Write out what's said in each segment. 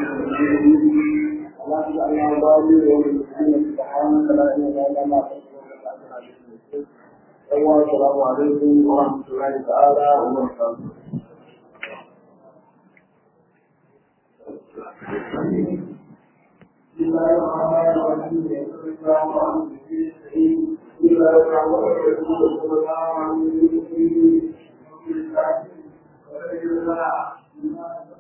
اللهم صل على محمد وسلم سبحانك لا اله الا انت السلام عليكم ورحمه الله تعالى وبركاته بسم الله الرحمن الرحيم بسم الله الرحمن الرحيم بسم الله الرحمن الرحيم صلى الله عليه وسلم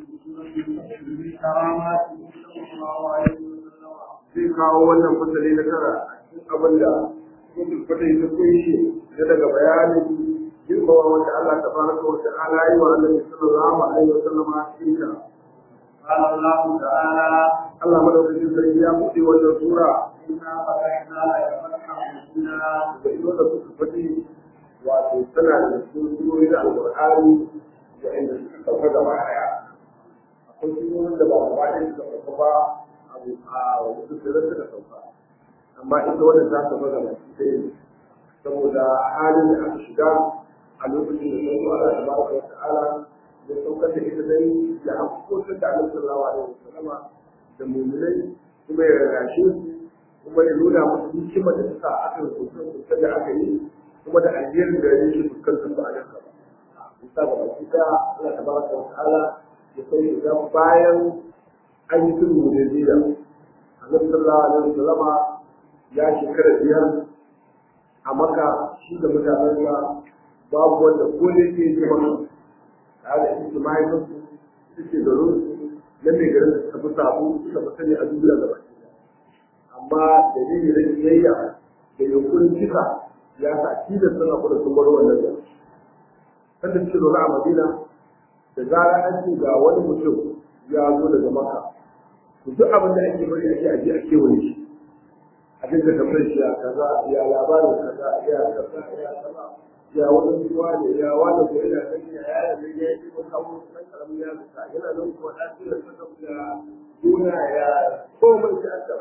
zai kawo wannan fasali na tara abin da mutum fasali ta kunshi da daga bayanin girmama wanda Allah ta fara wa ta'ala yi wa Annabi sallallahu alaihi wa sallam a cikin ta قال الله تعالى الله مدوكين sarki ya buɗe wannan sura inna fatahna فتحا مبينا da ido da suka fadi wato tana da surori da alqur'ani da inda suka sauka gaba daya akwai surorin da ba gaba ɗaya suka sauka ba a wasu sirrin suka sauka amma ita wannan ta sauka gaba ɗaya saboda halin da aka shiga a lokacin da sai Allah tabaraka wa ta'ala ya saukar da ita dai da hakukokin da Allah sallallahu alaihi wasallam da mu'minai kuma ya rarrashe su kuma ya nuna musu hikimar da suka aka rubuta da aka yi kuma da alherin da yake fuskantar su a nan gaba. Bisa ga baki da Allah tabaraka wa ta'ala ya sai idan bayan an yi sulhu da zira Annabi sallallahu alaihi wasallam ya shekara biyar a Makka shi da mutanensa babu wanda ko ne ke yi maka tare da ita mahaifinsu suke garin na mai garin da suka fi sabu suka fi sani a duniya gaba amma dalilin da kiyayya da yankunan kisa ya sa tilas suna kuma sun bar wannan gari sanda suke zaune a madina da zara an ce ga wani mutum ya zo daga maka to duk abin da ake bari ake aje a kewaye shi a dinga tambayar shi ya kaza ya labarin kaza ya kaza ya kaza ya wani ruwa ne ya wani ko yana kan ya ya da ya yi ko kawo san karamin ya zuka yana nan ko da shi da saka da duna ya ko mun ji aka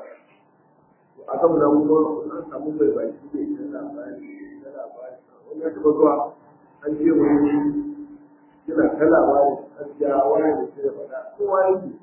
a kan nan ko an samu bai bai shi ne da labari da labari wani ya taba zuwa an ce wani yana ta labari an ja wani da shi da fada kowa ya yi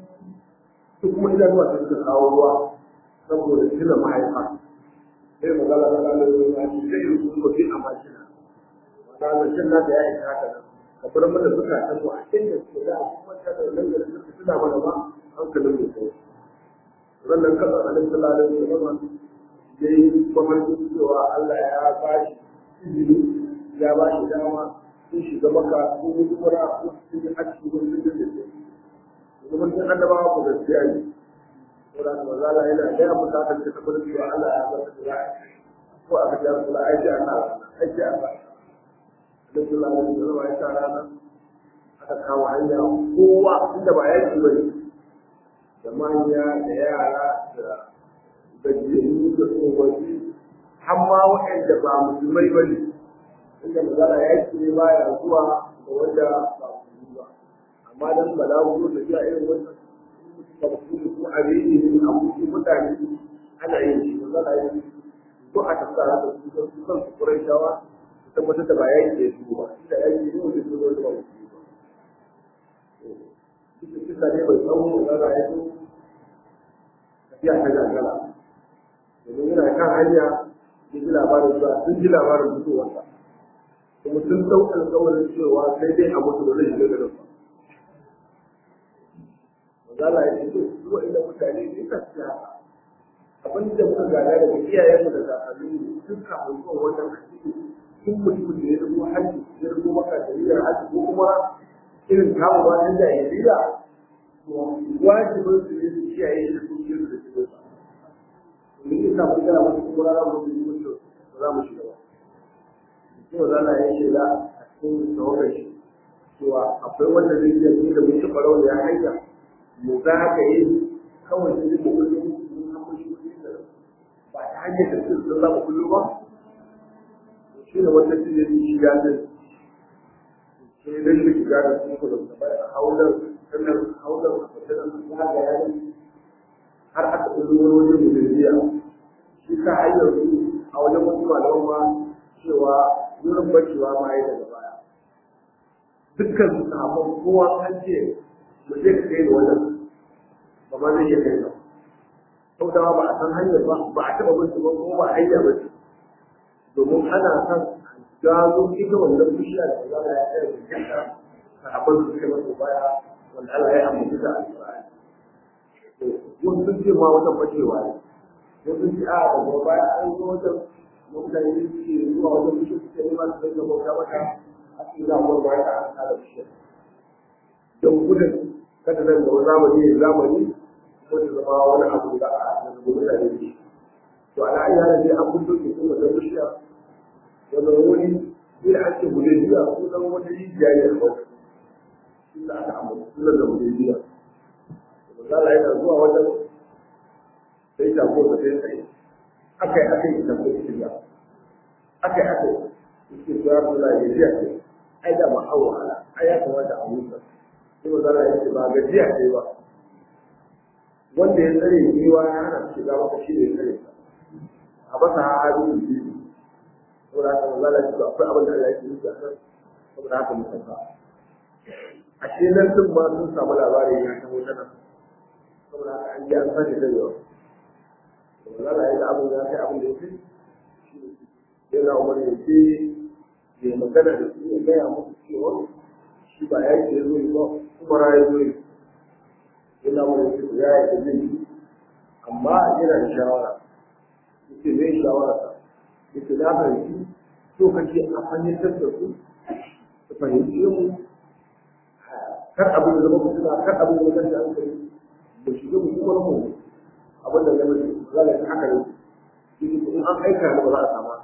su kuma ina zuwa ta suka kawo ruwa saboda shi da mahaifa sai magana da lalata ya ce zai yi kuma bi a makina zancen na da ya yi haka nan ka bar mana suka ta mu a inda suke da kuma ta da nan da suka tuna mana ba hankalin mu kai wannan kasa a nan sallallahu alaihi wasallam ya yi mafarkin cewa Allah ya ba shi izini ya ba shi dama sun shiga maka sun yi umara sun yi hajji sun yi da su kuma sun annabawa ku gaskiya ne saboda haka maza Allah yana gaya musu haka da tabbatar cewa Allah ya bar da ya ko aka ji Allah aiki Allah aiki Allah Nabi sallallahu alaihi wasallam ya sa rana aka kawo hanya kowa inda ba yaki bane da manya da yara da gajiyayyu da tsofaffi har ma waɗanda ba musulmai ba ne inda magana yaki ne baya zuwa da wanda ba musulmi ba amma dan balagu da ya irin wannan tafsiri ko abini ne a mutum mutane ana yin shi magana yin ko a tattara da su kan su kan su kuraitawa tabbatar da ba ya yi da su ba inda ya yi ne wanda su zo da ba su ba duk kisa ne bai tsawo da za a yi tafiya ta gagara domin yana kan hanya ya ji labarin sa sun ji labarin mutuwarsa kuma sun ɗau alƙawarin cewa sai dai a mutu da zai shiga garin ba Mazala ya ce su wa'inda mutane ne ka siya abin da muka gada daga iyayenmu da kakanninmu duk kafin zuwa wannan addini duk mutumin da ya rubo haji ya rubo maka da niyyar haji ko kuma irin kawo ba ta jahiliya wajibin su ne su kiyaye da su ke da su ba domin yin kafin kana wasu kuma rana mu yi mutu ba za mu shiga ba kuma za na yi shaida a cikin tawagar shi cewa akwai wanda zai iya yi da mutum farau da ya hanya mu za ka yi kawai sai mu kullum mun san mun shi ba ta hanyar da su za mu kullum ba shi ne wanda shi ne shi ya zai sai dai shi shiga da su ko da bai haular sannan haular sannan ya ga ya har aka ɗauki wani wajen mujajiya shi ka hanyar su a wajen wasu malaman ma cewa wurin bacewa ma ya daga baya dukkan su sahabban kowa an ce mu je ka kai da wannan zai iya kai ba sautawa ba a san hanyar ba ba a taɓa bin ba kuma ba hanya ba ce domin ana san gano ita wannan bishiya da za a yi a cikin ta sahabban su suka masa baya wanda Allah ya amince da alƙur'ani wasu sun ce ma wata bacewa ne wasu sun ce a daga baya an zo wajen mutane suke zuwa wajen bishiya suke nema su dinga bauta mata a cikin zamuwar baya ta an kada bishiya don gudun kada nan da zamani ya zamani ko ta zama wani abu da a zama mutane da shi to ala ayyana dai an fito ke kuma da bishiya wannan wani sai an ce hudaybiya sunan wani rijiya ne a kawai inda aka ambata sunan da hudaybiya misala yana zuwa wajen sai ta ko ta sai sai aka yi aka yi ta ko shiga aka yi aka yi suke zuwa suna gajiya ce ai da ma an wahala ai ya kamata a musa sai misala ya ce ba gajiya ce ba wanda ya tsare yiwa ya hana shiga maka shi ne ya tsare a basa hadu biyu saboda haka manzo Allah ya akwai abin da Allah yake nufi a kan saboda haka mun sauka a ce nan sun ma sun samu labarin ya taho ta nan saboda haka an ji an sake da yawa manzo Allah ya ga abin da kai abin da yake yana umar ya ce ya magana da su ya gaya musu cewa shi ba ya ke zo ba kuma ya zo yana umar ya ce ya yi da zai amma yana da shawara yace zai shawara ta yace na fahimci so kake a fahimtar da su su fahimci mu kar abin da zama mutuna kar abin da zama hankali da shiga mu kuma mu abin da zama za a yi haka ne yake in an aika ne ba za a sama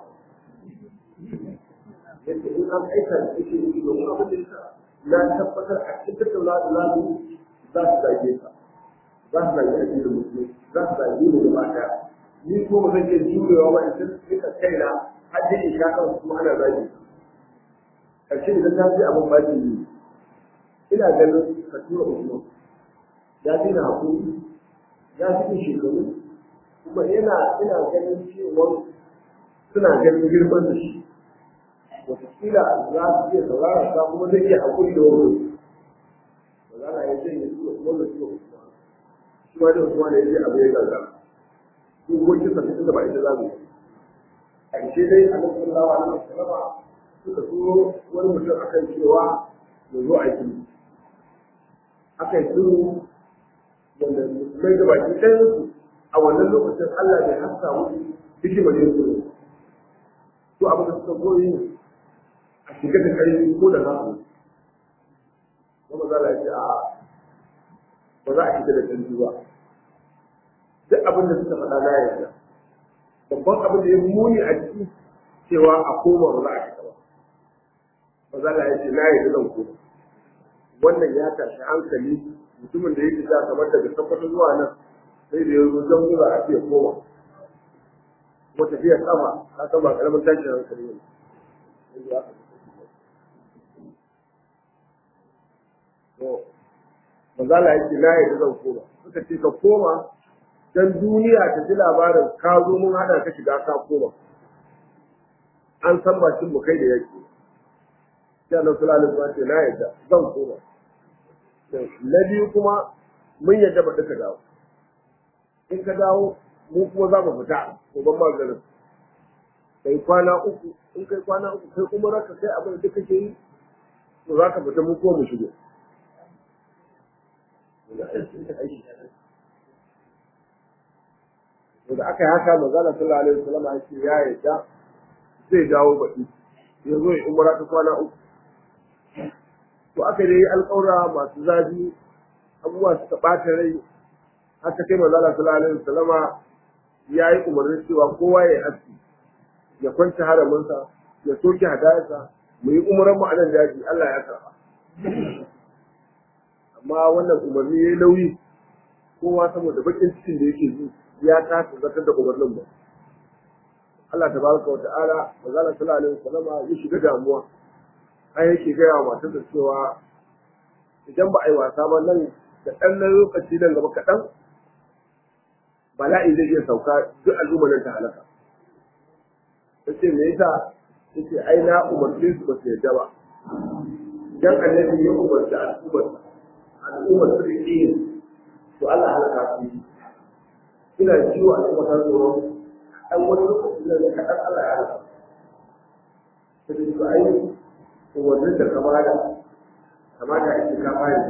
yadda in an aika ne yake yi domin abin da yasa na tabbatar a cikin tattauna da lalu za su zage ka za su zage addinin musulmi za su zage mu gaba ɗaya ni ko ba zan iya jurewa ba in san duka kaina har da in sha kan kuma ana zagi karshe idan ta ji abin baki ne ina ganin ka tura usman ya fi na hakuri ya fi ni shekaru kuma yana ina ganin cewa suna ganin girman da shi wataƙila za su iya saurara ta kuma zai iya hakuri da wani ba za na yi zai yi tura usman da tura usman shi ma da usman ya ce abu ya gagara dokokin sa tunda ba ita za mu yi a ce dai a nan sallallahu alaihi wasallam suka turo wani mutum akan cewa ya zo a yi aka yi turo wanda musulmai da baki ɗayan su a wannan lokacin Allah bai hasa musu hikimar yin turo to abin da suka koyi a shiga da ƙarfi ko da za su kuma za a ce a ba za a shiga da ƙarfi ba duk abin da suka faɗa na yarda babban abin da ya muni a ciki cewa a koma ba za a shiga ba ba za a ce na yarda zan koma wannan ya tashi hankali mutumin da ya fita kamar daga tabbatar zuwa nan sai da ya zo don zuwa a ce koma ko tafiya sama ka san ba karamin tashin hankali ne Mazala yake na yarda zan koma suka ce ka koma dan duniya ta ji labarin ka zo mun hada ka shiga ka koma an san bakin mu kai da yake sai Allah sallallahu alaihi wasallam na yadda zan koma na biyu kuma mun yadda ba duka dawo in ka dawo mu kuma za mu fita ko ban maganin kai kwana uku in kai kwana uku kai kuma raka kai abin da kake yi to za ka fita mu ko mu shigo da aka yi haka manzala sallallahu alaihi wasallam ya ce ya yadda zai dawo baki ya zo ya umara ta kwana uku to aka yi alƙawura masu zafi abubuwa suka ɓata rai haka kai manzala sallallahu alaihi wasallama ya yi umarnin cewa kowa ya yi aski ya kwanta haraminsa ya soke hadayarsa mu yi umaran mu a nan daji Allah ya karɓa amma wannan umarni ya yi nauyi kowa saboda bakin cikin da yake ji ya kasa zartar da umarnin ba Allah tabaraka wa ta'ala manzala sallallahu alaihi wasallam ya shiga damuwa ai yake gaya wa matar da cewa idan ba a yi wasa ba nan da ɗan lokaci nan gaba kaɗan bala'i zai iya sauka duk al'ummar nan ta halaka ta ce me yasa ta ce ai na umarce su ba su yarda ba dan annabi ya umarci al'ummar al'ummar su da to Allah halaka su ina ciwo a cikin wata tsoro an wani lokaci da kaɗan Allah ya halaka ta ce to ai umarnin da ka bada kamata a ce ka fari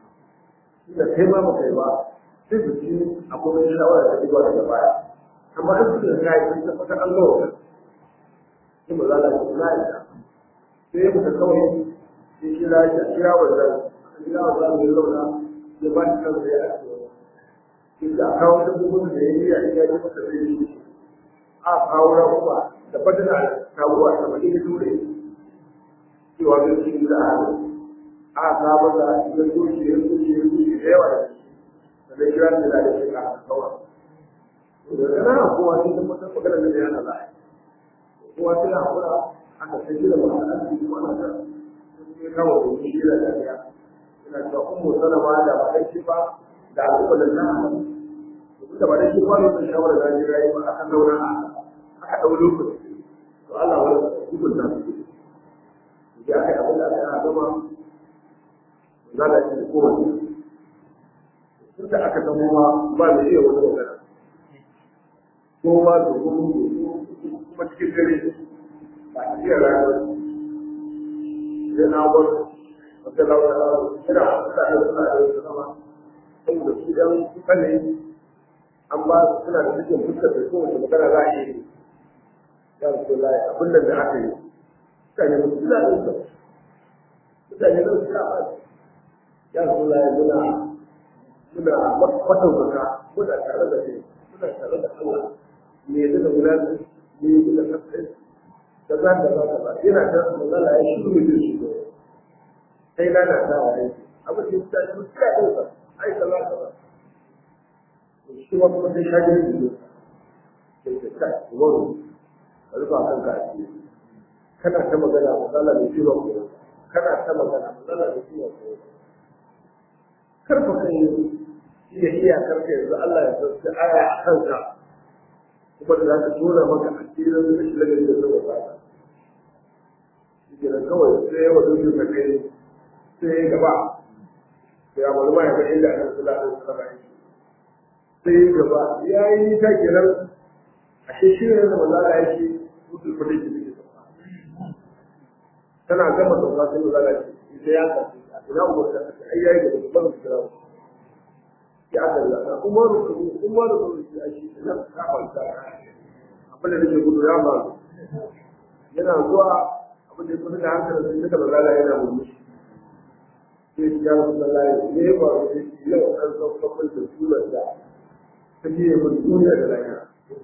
da kai ma ba kai ba sai su ci akwai wani shawara da zuwa daga baya amma an su da kai sun tabbatar an gawa sai ba za ta ce na ita sai ya fita kawai sai kira ya kira wannan kira wannan mai zauna ya ba shi kansa ya ake inda a kawo dabbobin da ya yi a iya ji masa zai yi a kawo rabuwa da fadina kawowa ta mai da dole cewa zai ci da hannu a kawo da idan doki ya doki ya doki da yawa da shi da zai kira da da shi ka kawo da kana kowa sai da mutum magana da yana da kowa sai ya hakura aka sai da mutum an yi kuma na da sai kawo da shi da lafiya ina cewa ummu salama da ba dai ba da al'umma da na da ba dai ba ne shawara da ji rayi ba aka daura aka dau lokaci to Allah wala hukunta su ya kai abin da aka gama za da shi ko wani tun da aka zama ma ba da iya wani magana ko ba da kuma cikin dare ba a iya rayuwar sai na wani wata laura ina da suna da wasu sama saboda su ɗan kuka ne an ba su suna da cikin fuskar da kowace magana za a yi ya rasu lai abin da aka yi mutane ba su da ɗauka mutane ba su da ba ya rasu lai muna muna mataukaka muna tare da kai muna tare da Allah me yadda da wulaƙi me yadda da kasai da za ka za ka ba yana ta magana ya shiru mai zai shigo sai na na dawa aiki abin da ya ta shi ta ɗauka ai ka za ka ba shi ma kuma sai shaji ne ne sai ka ta wani ka rufa kanka a ciki kana ta magana matsala da shi ba ko kana ta magana matsala da shi ba ko karfa kai iya iyakar ka yanzu Allah ya sauke aya a kanka kuma da za ka tura maka asirin da shi lagari da zuwa ba shi kawai sai ya wadu shi kai sai ya gaba sai ya wani ma ya ga inda aka kula da su kaba sai gaba ya yi ta kenan a shi shi ne da mazala ya ce mutu kudi ki ne tana gama sauka sai mazala ce ita ya kasu ina umarta a ai yayi da babban su kira ya aka yi zaka umaru umaru ko shi a shi ina ka kwanta abin da nake gudu ya ba yana zuwa abin da ya kusa da hankali sai da mazala yana murmushi sai ya rasulullahi ne ba sai yau an sauka da sunan da ta ce mun duniya da lahira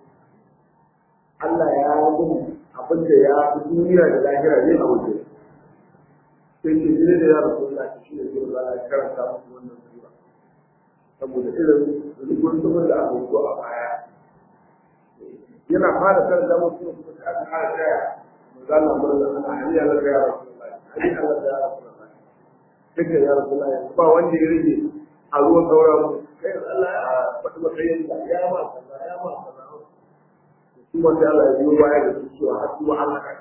Allah ya yi abin da ya fi duniya da lahira ne a wajen sai ce ne da ya rasu da shi ne zai zara karanta musu wannan sura saboda irin rubun rubun da aka zo a baya yana fara karanta musu kuma sai aka fara kaya manzala murna ana hali Allah ya rasu hali Allah ya rasu duka ya rasu ba wanda ya rage a ruwan sauran kai Allah ya faɗi matsayin da ya ma kaza ya ma kaza kuma sai Allah ya biyo baya da su cewa har kuma Allah ka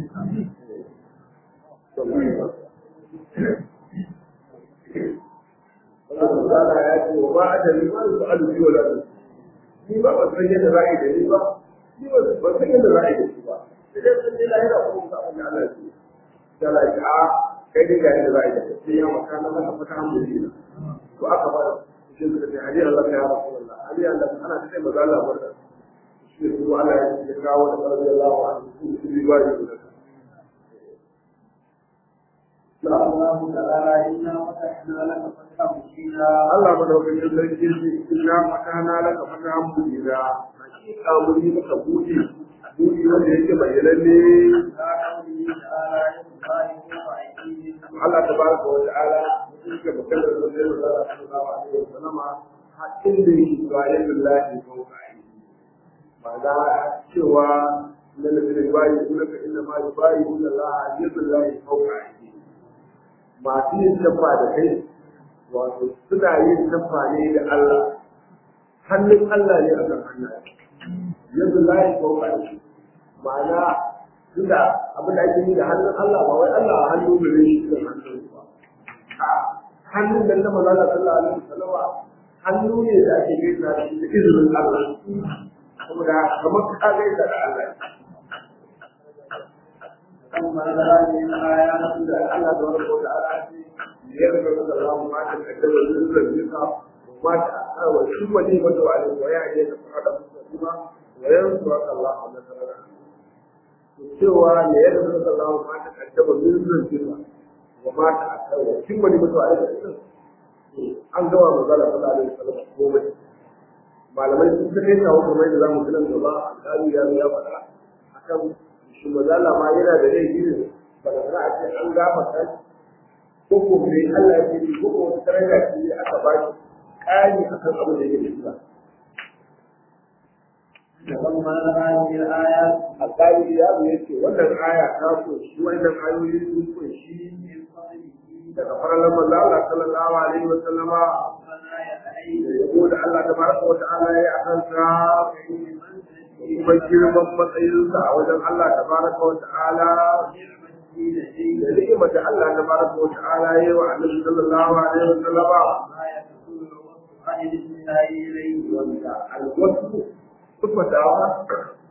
Allah ya ce wa ba da ni ma su alu biyo da ni ba ban san yadda za a yi da ni ba ni ba ban san yadda za a yi da shi ba sai dai sun ji lahira ko ka abin da Allah ya ce sai Allah ya ce a kai dai ga yadda za a yi da shi sai ya maka na maka fata alhamdulillah to aka ba shi suka ce hadi Allah ya rasulullah hadi Allah ana ce maza Allah barka shi ne kuma Allah ya kawo da karbi Allah wa su su bi ba yi da الله تعالى إنا فتحنا لك فتحا مبينا Allah madaukakin sarki shi inna fatana laka fatahan mubina hakika mun yi maka buɗi buɗi wanda yake bayyananne لا حول الله ولا قوة إلا بالله Allah tabaraka wa ta'ala yake maganar da zai da Allah sallallahu alaihi wa sallama hakkin da yake bayan billahi fawqa aidi ma'ana cewa na nabi bayi kuma ka inna ma bayi inna Allah yadullahi fawqa aidi masu yin tabba da kai wato suna yin tabba ne da Allah hannun Allah ne akan hannaye yanzu layi fawqa aidi ma'ana tunda abin da ake yi da hannun Allah ba wai Allah a hannu gare shi da hannun ba a hannun da na maza da sallallahu alaihi wasallama hannu ne da ake gaisa da shi da izinin Allah saboda kamar ka gaisa da Allah ثم هذه الآيات da Allah da wani ko da Allah ce ya ga da Allah ma ta kaddara zuwa zuwa ma ta wa shi wani wanda wa ne wa ya ne da fara kuma wa yanzu Allah Allah ta'ala cewa ne ya ga da Allah ma ta kaddara zuwa zuwa wa ma ta kaddara shi wani wanda wa ne an gama magana sallallahu alaihi wasallam komai malamai sun ta kai kawo kamar da zamu tunan gaba alƙali ya ya faɗa akan shi mazala ma yana da laifi ne ba da za a ce an gama ta ko ko me Allah ya ce ko ko wata daraja ce aka ba shi ƙari akan abin da yake da ثم هذه الآيات alƙali ya zo ya ce wannan aya ta so shi wannan ayoyi sun kunshi من فضله daga farallan manzo Allah sallallahu alaihi wa sallama ربنا يتعين yabo da Allah tabaraka wa ta'ala ya akan sa kuma girman matsayinsa a wajen Allah tabaraka wa ta'ala da ni'imar da Allah tabaraka wa ta'ala ya yi wa Annabi sallallahu alaihi wa sallama wanda alwasu sufatawa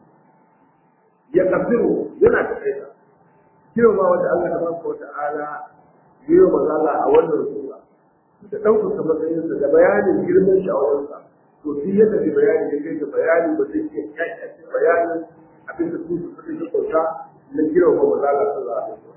ya kafiru yana da kaita girma wanda Allah tabaraka wa ta'ala ya yi wa manzala a wannan sura da ɗaukaka matsayinsa da bayanin girman shi a wajensa to shi yadda da bayani ya kai da bayani ba zai iya kyakyace bayanin abin da su suka yi kyauta na girma manzala sallallahu alaihi wasallam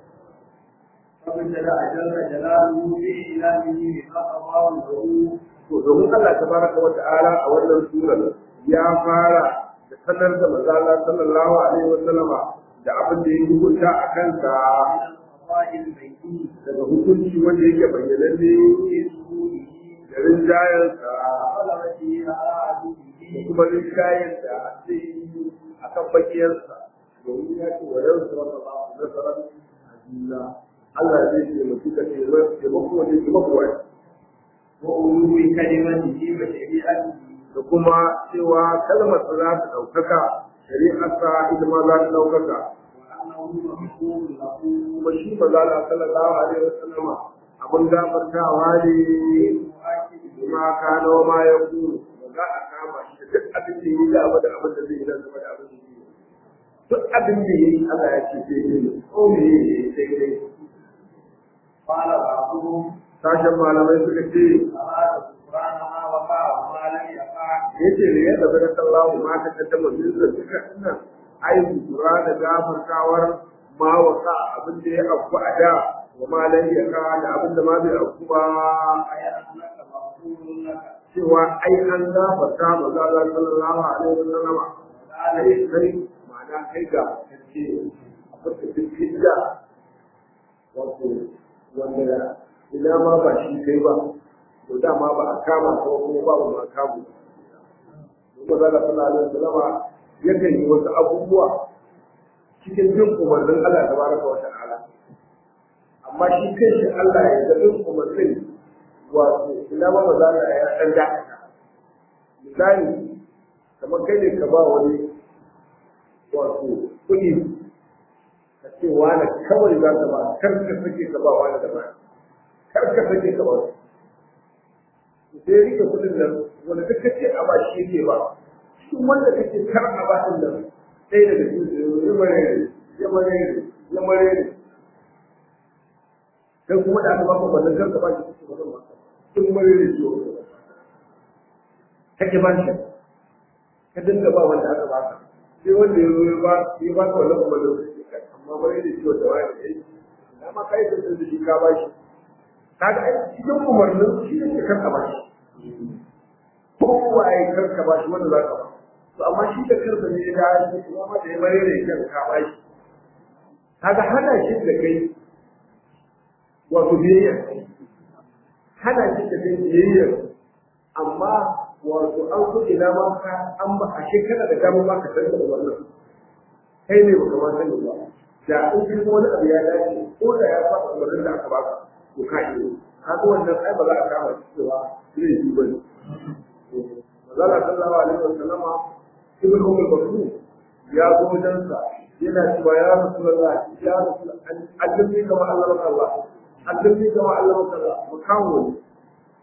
فابتدأ جل جلاله في إعلامه بما أضاء له to domin Allah tabaraka wa ta'ala a wannan surar ya fara da sanar da manzala sallallahu alaihi wasallam da abin da ya hukunta a kansa من القضاء البيتي daga hukunci wanda yake bayyananne في ظهوره da rinjayensa وغلبته على da عدوه kuma rinjayen da zai yi a kan bakiyarsa domin ya ce wa yanzu wata ba su nasarar ajiyya Allah zai taimaki ka taimako wanda ke makuwa وعلو كلمته وشريعته da kuma cewa kalmar sa za ta ɗaukaka shari'arsa ita ma za ta ɗaukaka وأنه مغفور له kuma shi ba za ta sallallahu alaihi wasallama abin gafartawa ne مؤكد kuma ka nawa ma ya kuru ba za a kama shi da duk abin da ya yi da abin da abin da zai yi da zama da abin da zai yi duk abin da ya yi Allah ya ce sai ne ko me ya yi sai dai قال بعضهم sashen malamai suka ce أراد القرآن ما وقع وما لم يقع ya ce ne yadda zai sallahu ma ta kaddama min da suka ina ai kura da gafartawar ma wasa abin da ya afku a da wa ma lan ya ka da abin da ma bai afku ba أي أنك مغفور لك cewa ai an gafarta ma za za sallallahu alaihi wa sallama قال kai kai ma'ana kai ga kace abin da duk hijja wato wanda ina ma ba shi kai ba to dama ba a kama ko kuma ba ba a kamu kuma za ka sallallahu alaihi wasallama yakan yi wasu abubuwa cikin bin umarnin Allah tabaraka wa ta'ala amma shi kanshi Allah ya ga bin umarnin wato ina ma ba za ka ya dan dakata misali kamar kai ne ka ba wani wato kuɗi ka ce wani kawai za ka ba kar ka sake ka ba wani da ba kar ka sake ka ba su sai rike kuɗin nan wanda duk ka ce a ba shi yake ba cikin wanda ka ce kar a ba ɗin nan ɗaya daga cikin su ya mare ne ya mare ne ya mare ne kai kuma da aka ba ka wannan kar ka ba shi kake ba zan ba sun mare ne ciwo kake ba shi ka dinga ba wanda aka ba ka sai wanda ya zo ya ba ya ba ka wannan kuma da amma bare da ciwo da wani kai amma kai da sun shi ka ba shi kaga ai cikin umarnin shi ne ka ka ba shi kowa ya karka ba shi wanda za ka ba to amma shi da karka ne ya yi kuma ma da ya bare da kan ka ba shi kaga hana shi da kai wato biyayya hana shi da kai biyayya amma wato an so ina ma ka an ba a shekara da dama ma ka san da wannan kai ne baka ma sani ba da in ji wani abu ya dace ko da ya saba umarnin da aka baka to ka yi kaga wannan ai ba za a kama shi cewa zai yi ba ne Mazala sallallahu alaihi wa sallama ibn Umar Bakru ya zo wajensa yana cewa ya Rasulullah ya Rasulullah allimni kama Allah Allah allimni kama Allah Allah makawo ne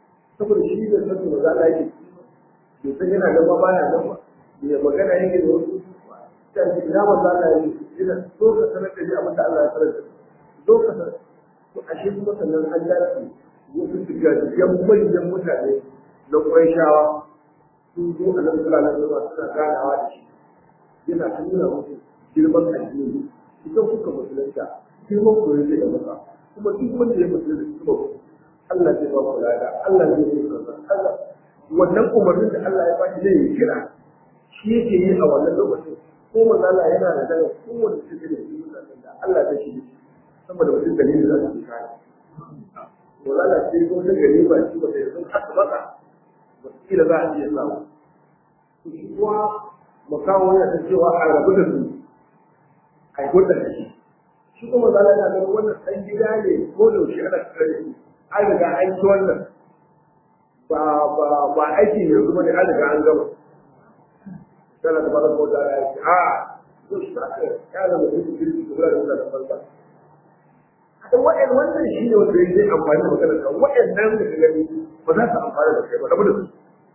saboda shi da sanin da za a yi bai san yana gaba baya gaba ya magana yake da wasu kan ji ina manzo Allah ya yi ina so ka sanar da ni abin da Allah ya sanar da so ka sanar to ashe kuma sannan an dace wasu shigajiyan manyan mutane na Qurayshawa sun zo a nan sallallahu alaihi wasallam suna ganawa da shi yana ta nuna musu girman addini idan kuka musulunta girman ku yake da maka kuma duk wanda ya musulunta kuma Allah zai ba ku lada Allah zai yi kaza Allah wannan umarnin da Allah ya bashi zai yi kira shi yake yi a wannan lokacin ko manzo Allah yana da daga kowanne cikin da shi mutanen da Allah zai shi saboda mutum dalilin da zai kai wala Allah sai ko da gari ba shi ba sai sun haka baka wakila za a iya samu to shi kuwa makawo yana ta cewa a rabu da su a yi hudda da shi shi kuma manzo Allah yana ganin wannan ɗan gida ne ko da yaushe ana tare da shi an riga an ci wannan ba ba ba aiki yanzu bane an riga an gama kana da bada ko da ya ce a to shi ka ya da mutum kirki da da da farka hada wa'an wannan shi ne wanda zai amfani da magana da wa'annan da ka gani ba za su amfana da kai ba rabu da su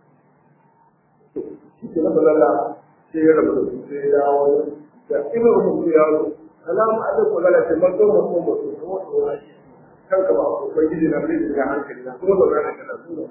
shi ke na balala sai ya rabu da su sai ya dawo da ibn mutum ya zo salamu alaikum lalla sai mazo mutum mutum ko to kanka ba ko gidi na bai da hankali na kuma da ranar da su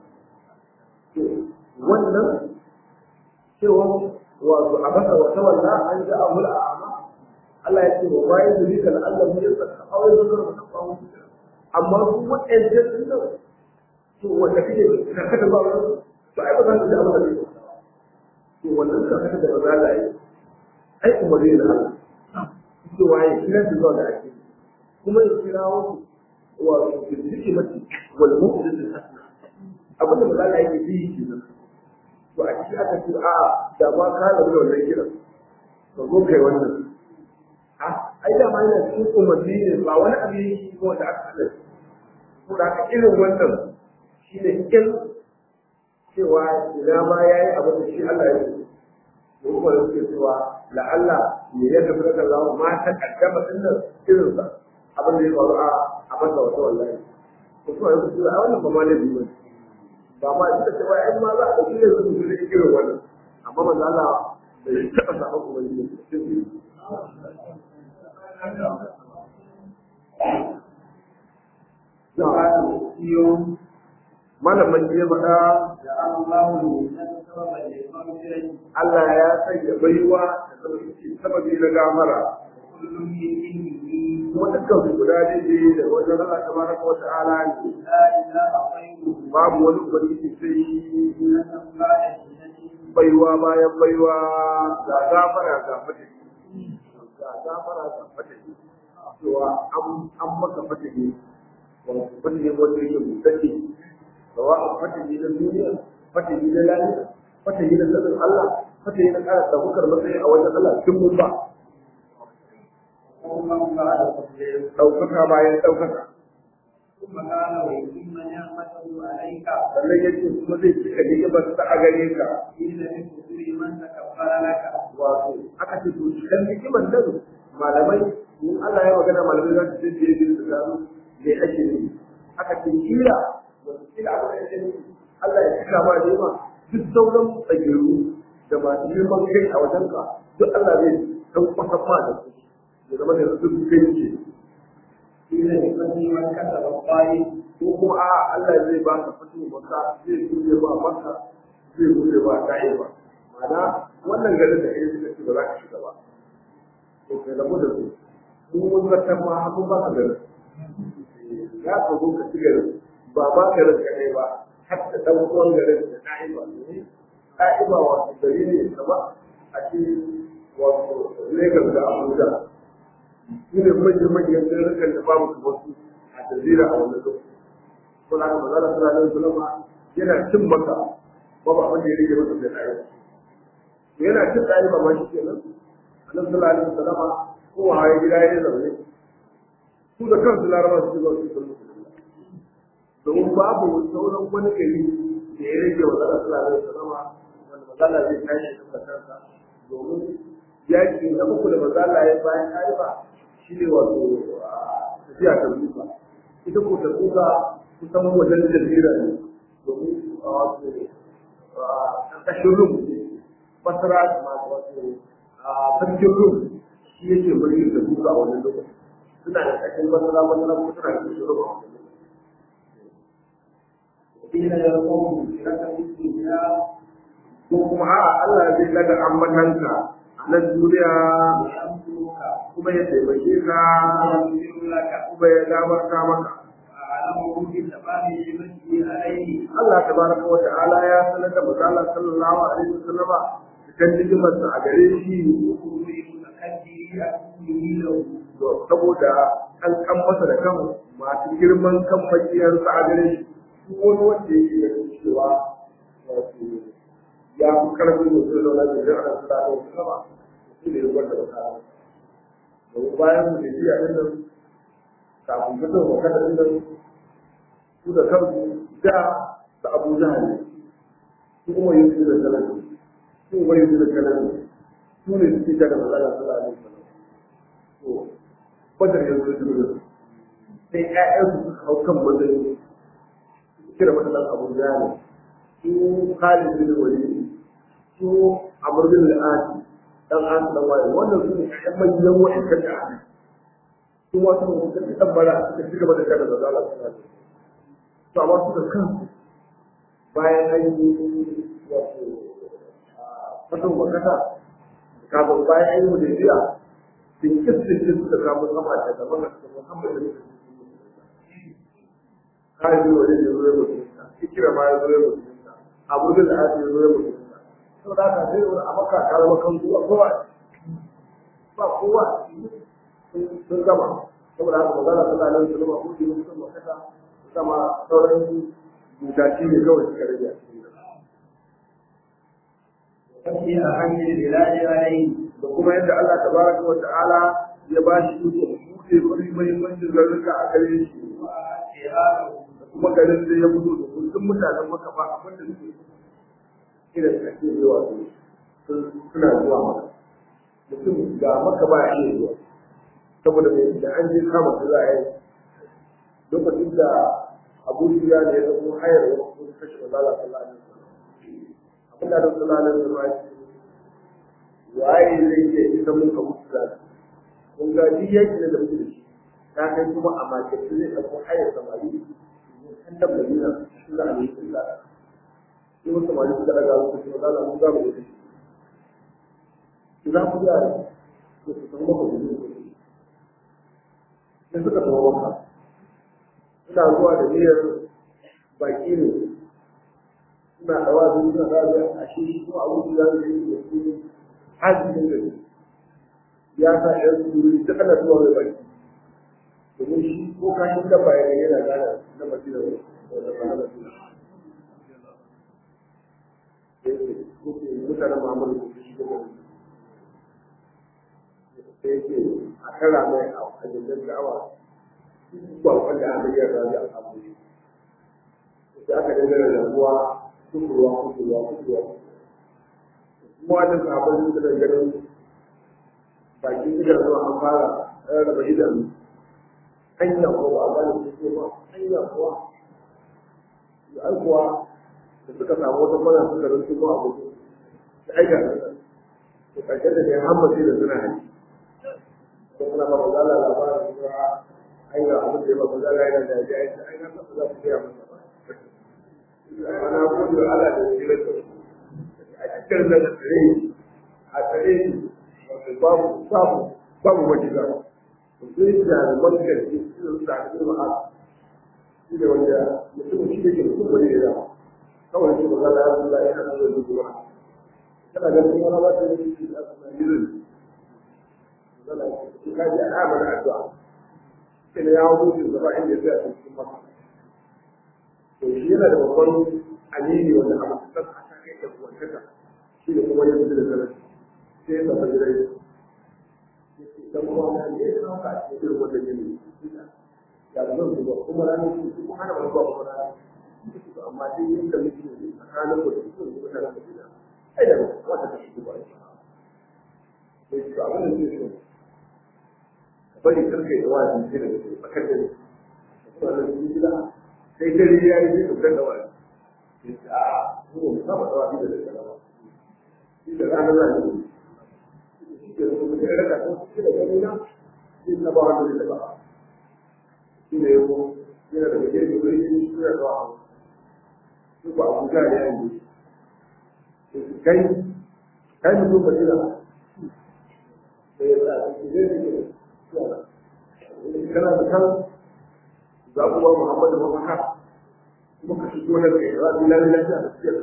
wannan cewa wato a basa wata walla an ji amul a'ama Allah ya ce wa bayan da rika da Allah ya saka aure da zuwa ta kawo amma su waɗanda sun nan to wanda kake ka kada ba wani to ai ba za ka ji abin da kake to wannan ka kada da ba za ka yi ai umarni da Allah cewa ya kira su zuwa da ake kuma ya kira wasu wato bincike mace wal mu'min hasana abin da ba za ka yi yi kenan to a ciki aka ce a da ma ka rabu da wannan kiran to zo kai wannan a ai da ma yana cikin umarni ne ba wani abu yake ko da aka hada ko da aka irin wannan shine kin cewa ina ma yayi abu da shi Allah ya yi ko kuma da suke cewa la Allah ne ya tafi da Allah ma ta kaddama din nan irin sa abin da ya faru a a masa wata wallahi ko kuma ya ce a wannan ba ma ne biyu ba ma ita ce wai ma za a ɗauki da su su rike irin wannan amma manzo Allah bai taɓa samun ubangiji malamin ya faɗa Allah ya sanya baiwa da zama sababi na gamara kuma dukkan su guda daidai da wajen Allah tabaraka wa ta'ala ne babu wani ubangiji sai baiwa bayan baiwa ga gafara ga fatahi ga gafara ga fatahi cewa an maka fatahi wato fatahi wanda yake mutane sawa a fatahi na duniya fatahi na lafiya fatahi na sanin Allah fatahi na ƙara ɗaukar matsayi a wajen Allah tun mun ba ɗaukaka bayan ɗaukaka sannan ya ce kuma zai cika ni'imar ta a gare ka wato aka ce to cikin ni'imar nan malamai in Allah ya magana malamai za su ce da yake su gano me ake ne aka ce kila wato kila aka ce ne Allah ya cika ma ni'ima duk sauran tsagiru da masu girman kai a wajen ka duk Allah zai san kwasan ma da su ya zama da su kai ce ko kuma a Allah zai ba ka fito maka zai buɗe ba maka zai buɗe ba ta'i ba ma'ana wannan garin da kai suka ce ba za ka shiga ba to kai rabu da su mun mun zartar ma mun ba ka garin ya ka zo ka ci garin ba ma garin kaɗai ba har da ɗan uwan garin da ta'i ba ta'i ba wato gari ne kama a ce wato Lagos da Abuja su ne manyan garurukan da babu kamar su a jazira a wannan lokaci ko da haka manzala sallallahu alaihi wasallam yana cin maka babu abin da ya rage masa da tsaye to yana cin tsaye ba ma shi kenan annabi sallallahu alaihi wasallam ko haye gida ya zaune su da kansu laraba su zo su sallu domin babu sauran wani gari da ya rage wa manzala sallallahu alaihi wasallam wanda manzala zai tashi da kansa domin yaki na uku da manzala ya bayan haifa shi ne wato tafiya ta duka ita ko ta duka kusan wajen jazira ne domin a wato ƙarƙashin rum basra ma wato a sarkin rum shi yake mulkin da duka a wannan lokacin suna da ƙarƙashin basra basra kuma suna da ƙarƙashin rum a wannan lokacin قيل يقوم لك في الدنيا ko kuma a'a Allah zai daga ambatanka a nan duniya وينصرك kuma ya taimake ka ويغفر لك kuma ya gabarta maka وأعلمه بتمام نعمته عليه Allah tabaraka wa ta'ala ya sanar da manzo Allah sallallahu alaihi wasallama cikin nijimarsa a gare shi وخروج متكبر أكله له saboda an kan masa da kan masu girman kan makiyarsa a gare shi duk wani wanda yake ganin cewa wato ya fi karfin da zai zauna da jira da sallallahu alaihi wasallama shi ne wanda ba ka domin bayan mu da jiya din nan kafin fitar wa kada din nan su da kansu da da Abu Jahal su kuma yin su da kalan su kuma yin su da kalan su ne suke daga Allah sallallahu alaihi wasallam to badar yanzu da dole sai ƴaƴansu suka hau kan matsayin kira mata dan Abu Jahal su Khalid bin Walid su Amr bin al-As dan As dan Wali wannan su ne ƴaƴan manyan wa'annan da aka su ma su suka ci tabbara suka ci gaba da kada da Allah sallallahu alaihi wasallam to amma su da kansu bayan an yi wato fatan wakata kafin bayan an yi hudaybiya bin kiskin suka kamo sama da gaban da Muhammad da muka kai da wani da zuwa mutunta kira ma ya zo ya mutunta abu da aka yi zo ya mutunta to da ka sai wani abaka ka zama kan zuwa kowa ba kowa sun gama saboda haka magana sallallahu alaihi wasallam ko da mutum makata sama sauran mutaci ne kawai suka rage a cikin وفي أهم البلاد عليه da kuma yadda Allah tabaraka wa ta'ala ya ba shi iko buɗe wani muhimmancin garuruka a gare shi وأتياره da kuma garin da ya fito da kullum mutanen maka ba abin da suke irin da ake zuwa su suna zuwa maka mutum ga maka ba ya iya zuwa saboda mai da an je kama su za a yi lokacin da abu ya ne ya zama hayar wasu kashe mazala sallallahu alaihi wasallam abin da da sallallahu alaihi wasallam ya ce waye zai iya ita mun ka mutu da kun ga duk yaki da muke da shi ta kai kuma a makaice zai ɗauko hayar samari an da madina shi za a yi illa sai wasu samari suka daga wasu kuma za a mun za mu yi shi za ku yi a yi su san maka gudu sai suka tawo maka suna zuwa da niyyar baki ne suna dawa da suna dawa a shi kuma abu da zai yi da su hajjin da ya sa ɗan su ta kana zuwa mai baki domin shi ko kashin da bayan yana gana na masina da wanda ba na masina mutanen Muhammadu da shi da wani sai yake a kara mai a hajjin da'awa ba wanda aka yi rabi a abu sai aka dangana da ruwa kusurwa kusurwa kusurwa kuma wajen sabon su da ganin baki suka zuwa an fara rarraba idanu hanya ko ba a gane su ba hanya kuwa da ai kuwa da suka samu wata mana suka rinsu ko abu da aika da ƙarshen da kai hammace da suna hanci ko suna ba mazala labarin cewa ai ga abin da ya ba mazala yana da ya yi ai na kasa za su gaya masa ba ana gode wa Allah da shi rasa a cikin da tsare a tsare shi babu babu babu wajiba sai da man gaske su da su da ma'a shi da wanda mutum shi da ke mutum bane da kawai shi mazala ya Allah ya hana da duba kana ganin wani ba ta yi shi a tsanin zana shi ka ji ana mana addu'a sai da ya hau mutum da ba inda ya tsaya cikin masa to shi yana da babban amini wanda a matuƙar a ta kai da kuwantaka shi da kuma yanzu da zarar sai ya zama jirai dan kuma wani ne ya sauka a cikin irin wanda jini ya zan zuba kuma ranar su kuma hana wani ba kuma ranar amma dai yadda muke ne tsakanin da su kuma mutanen da gida ai da wata ta shigo ba shi sai su abin da zai so bari karka yi wa'azi sai da su tsakar da kuma da su gida sai dare ya yi zai fitar da wa'azi sai ce a mu mu saba dawa da da ba shi da ranar da ne shi ke so da raka ko shi da gani na shi na ba wanda da ba shi ne ko yana da gaje da wuri shi da dawa su ba abuja ne yanzu kai kai mutum ba jira da ya sa shi zai ne kana da kan za ku ba Muhammadu mafaka kuma ka shigo na kai za ku lalata lafiya da siyar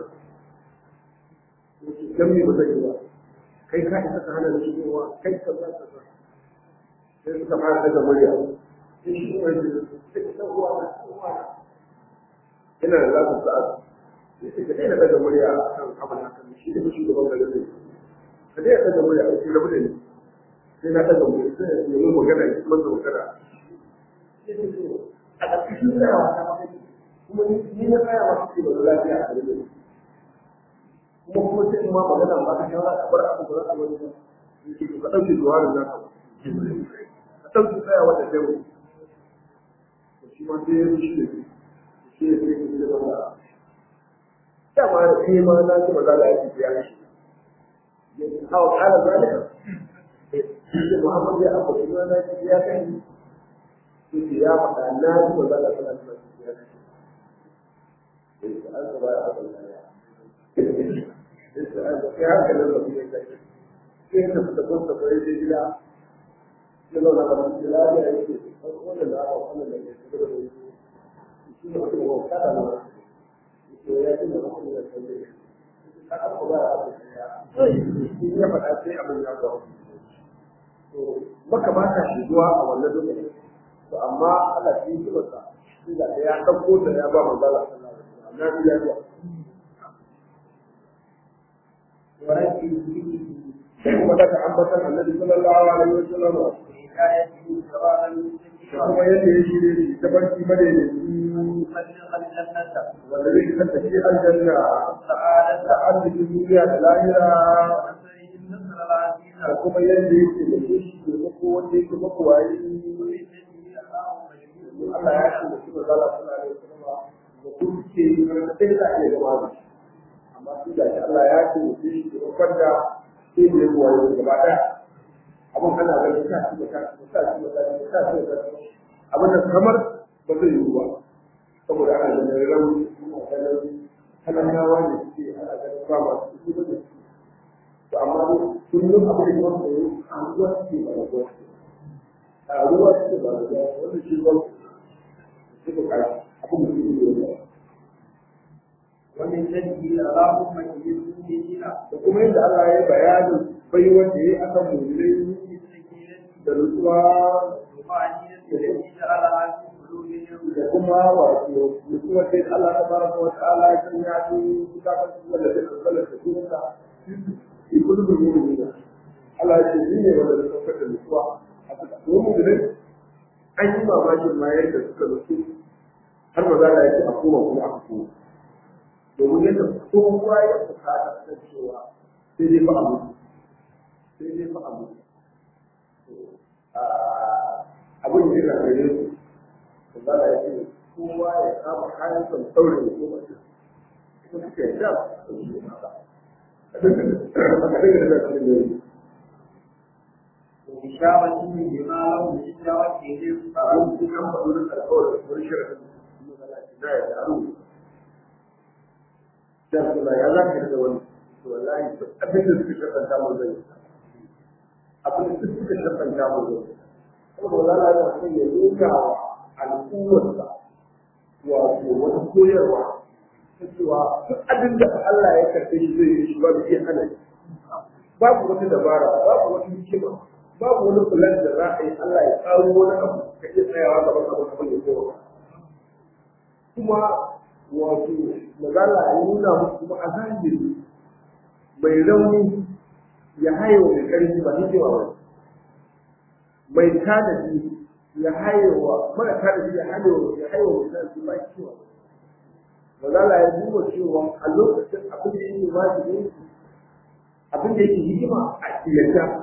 dan me ba zai yi ba kai ka isa ka hana shi shigowa kai ka za ka za sai suka fara daga murya sai shi kuma ya ce sai ka uwa na uwa na ina da zaku sa'a sai ka daina daga murya akan abin hakan shi da shugaban garin ne ka daina daga murya a cikin rabu da ni sai na daga murya sai ya yi magana ya kuma magana a ƙarƙashin tsayawa ta mafi kuma ni na tsaya masu ce ba lafiya a gare kuma kuma sai in ma magana ba ka shawara ka bar abu ba za ka wani ba yake to ka ɗauke zuwarin za ka ka ɗauke tsayawa da kai wani to shi ma sai ya shi ne shi ne sai ya ce ba dama da kai ma na ce ba za ka yi ya shi hawa kala zalika sai Muhammad ya abu shi ma na ce ya kai yake ya faɗa na ji ba za ka sana suna cikin ya ce an gaba ya faɗa ya yake an gaba ya hankalin da kuma ya kai sai ya tafi da kwanta ko ya je gida ya zauna da masu gida ya yake wannan da aka wannan da ya tafi da wani shi ne mutum ko kada na yake ya ce da mutum ya san dai kada ko ba ya faɗa ya ya faɗa sai abin ya zo to maka ba ka shigowa a wannan lokacin to amma Allah shi yi masa shi da ya ɗauko da ya ba manzala na biya zuwa da kuma daga ambatan annabi sallallahu alaihi wa sallam da kuma yadda ya shirye shi ta barci madaidaici wanda zai kasance shi aljanna da arzikin duniya da lahira da kuma yadda yake da shi ke mako wanda yake mako waye Allah ya ce da kuma zala suna da kuma da kuma ke yi wani sai da ake gaba da shi amma su da shi Allah ya ce da shi ke bakar da sai da ya kuwa yau gaba ɗaya abin ana ganin ta shi da ta shi da ta shi da ta shi da ta shi da ta abin da kamar ba zai yi ba saboda ana ganin rauni ana ganin talakawa ne suke ana ganin ba masu kuɗi ba da su to amma kullum abin da ya yi a ruwa suke ba da ruwa a ruwa suke ba da ruwa wanda shi ruwa suka kai abin da suke yi ومن جده اللهم اجعله دينا da kuma yadda Allah ya yi bayanin bai wanda ya yi akan mulai da nutsuwa ومعنية التي جعلها في قلوبهم da kuma wato nutsuwa sai Allah ta baraka wa ta'ala ya sanya su suka kan su wanda zai kankala da sunansa in kudu da mu'mini Allah ya ce shi ne wanda zai kankala da nutsuwa a suka kuma mu'mini an yi mamakin ma yadda suka nutsu har ma za a yi a koma kuma aka koma domin yadda kowa ya bukata kan cewa sai dai fa a mutu sai dai fa a mutu abin da yana gare su da za a yi kowa ya kama kayan son saurin da kuma ce kuma suke da su yi haka a duka da da da وبشارته بما له من إشارة إليهم abin da kan faɗo da alƙawarin wani shirin da ya da aru da su na ya za ka da wani to wallahi duk abin da suka shakanta mu zai abin da suka shakanta mu zai saboda wala ya san ya nuna wa al'ummarsa wato wata koyarwa ta cewa duk abin da Allah ya karɓe shi zai yi shi babu iya hana shi babu wata dabara babu wata hikima babu wani kulan da za a yi Allah ya tsaro wani abu ka iya tsayawa gaban abin abin da kowa kuma wato magana ya nuna musu kuma a zahiri mai rauni ya haye wa mai ƙarfi ba hikima ba mai tanadi ya hayewa mara tanadi ya hayewa ya hayewa mai tanadi ba hikima ba magana ya duba cewa a lokacin abin da yake wajibi abin da yake hikima a kiyata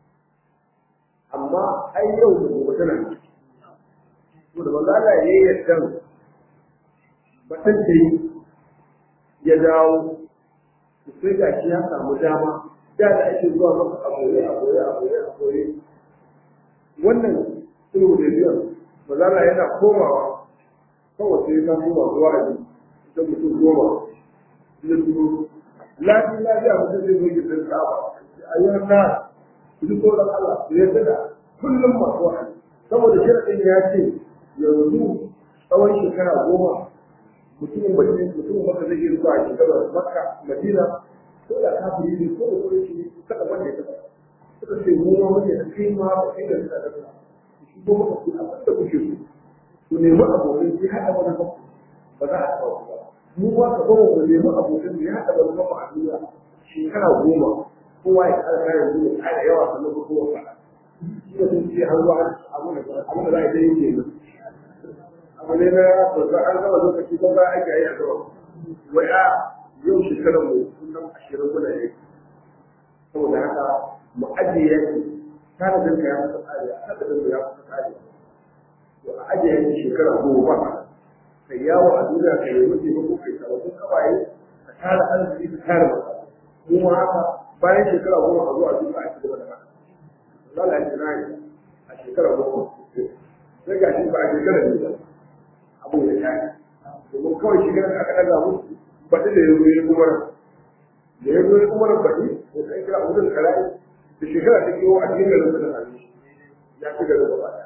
amma ai yau da gobe tana nan to da magana ya yi yadda batun da yi ya dawo sai ga shi ya samu dama da da ake zuwa masa a goye a goye a goye a goye wannan sulhu da biyan mazala yana komawa kawai sai ya koma zuwa a ji ita mutum goma ya turo lafi lafiya mutum zai zo gidan ka'aba a yi na ku ji tsoron Allah ku yarda da kullum masu wa'azi saboda shirin ya ce yanzu tsawon shekara goma mutumin bakin mutumin maka zai iya zuwa shekarar makka madina ko da kafiri ne ko da kuma shi kada wanda ya taba suka ce mu ma mun da kai ma ba kai da suka daga shi ko maka ku abin da kuke so ku nemi abokan ki haɗa wani kafu ba za a taɓa ku ba mu ba ka ba mu nemi abokan ya haɗa wani kafu a duniya shekara goma kowa ya ƙara kayan zuwa ƙara yawa sannan ko kowa faɗa shi da sun ce har zuwa abin da za a yi ke yi abu ne na babba an gama lokaci ko ba ake yi a gaba wai a yau shekarar mu kullum ashirin muna yi saboda haka mu ajiye yaki kana da ya fita tsari kada da ya fita tsari to a ajiye yaki shekara goma kai yawo a duniya kai yi mutu ko kai sababbin kawaye ka tara arziki ka tara masa mu ma haka bayan shekara goma a zo a duka a cikin da haka Allah ya tsira a shekara goma sai ga shi ba a shekara ne ba abu ya tashi domin kawai shigar da aka ɗaga musu baɗi da ya zo ya kuma da ya zo ya kuma baɗi ya kai kira abu da karayi da shekara ta kewa a cikin garin da sami ya ci garin gaba ɗaya.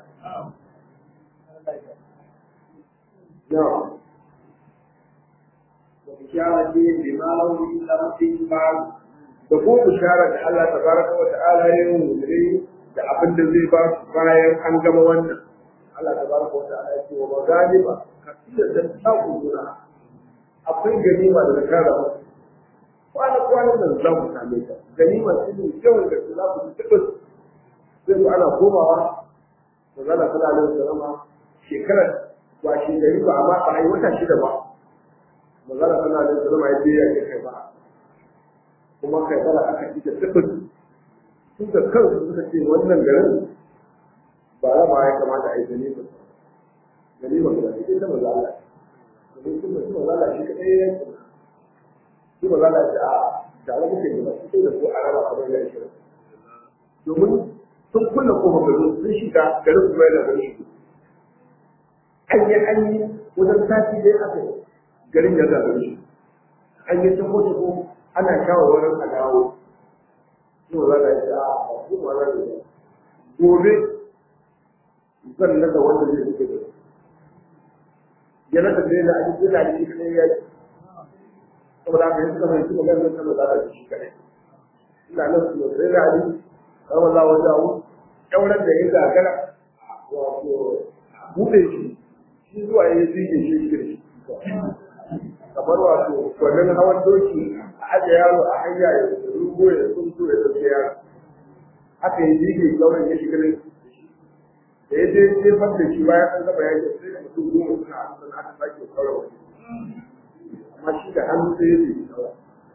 Yawa. وبشارة بما له من ربهم بعد Da kuma bishara da Allah ta baraka wa ta'ala ya yi mummuni da abin da zai ba su bayan an gama wannan. Allah ta baraka wa ta'ala ya ce wa magani ba ka iya dan taku juna akwai ganima da kara musu kwana kwana nan za ku same ta ganima shi ne yawan da za ku ci tabbas zai zo ana komawa da zana sallallahu alaihi wasallam shekarar ba shi gari ba amma ba a yi wata shida ba manzala sallallahu alaihi wasallam ya je ya kai ba kuma kai bara aka ci da tabbas su da kansu suka ce wannan garin ba raba ya kamata a yi ganima ganima da ita ta maza Allah domin sun mutum maza Allah shi kadai ya yi shi maza Allah shi a tare muke da su da su a raba kamar ya shi domin sun kulle kofar garin sun shiga garin kuma yana garin shi an yi an yi wajen sati dai aka yi garin ya zaɓe shi an yi tabo tabo ana shawarwarin a dawo shi maza Allah shi a shi maza Allah shi gobe zan naga wanda zai suke da su ya naka sai da ake yana da shi kadai ya yi saboda haka yanzu kamar yanzu magana zan kama zara da shi kadai ina nan su da sai da ali kama za wa jawo kyauran da ya gagara wato buɗe shi shi zuwa ya yi zige shi shi da shi kamar wato wannan hawan doki a aje yaro a hanya ya rugo ya tsunto ya ɗauke yaro haka ya zige kyauran ya shiga da da ya je jefar da shi bayan an gaba yaki sai da mutum goma suna sun aka sake kawai wani amma shi da hannu sai ya zai kawai